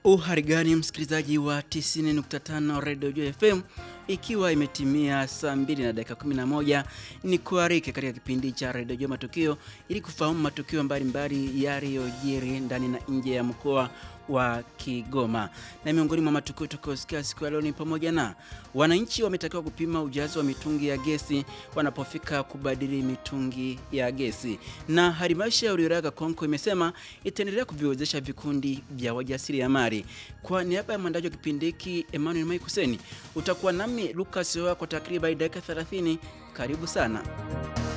Uhari gani msikilizaji wa 90.5 Radio Joy FM, ikiwa imetimia saa 2 na dakika 11, ni kuarike katika kipindi cha Radio Joy Matukio ili kufahamu matukio mbalimbali yaliyojiri ndani na nje ya mkoa wa Kigoma. Na miongoni mwa matukio tutakayosikia siku ya leo ni pamoja na wananchi wametakiwa kupima ujazo wa mitungi ya gesi wanapofika kubadili mitungi ya gesi, na halmashauri ya wilaya Kakonko imesema itaendelea kuviwezesha vikundi vya wajasiriamali. Kwa niaba ya mwandaji wa kipindi hiki Emmanuel Maikuseni, utakuwa nami Lucas Hoa kwa takriban dakika 30. Karibu sana.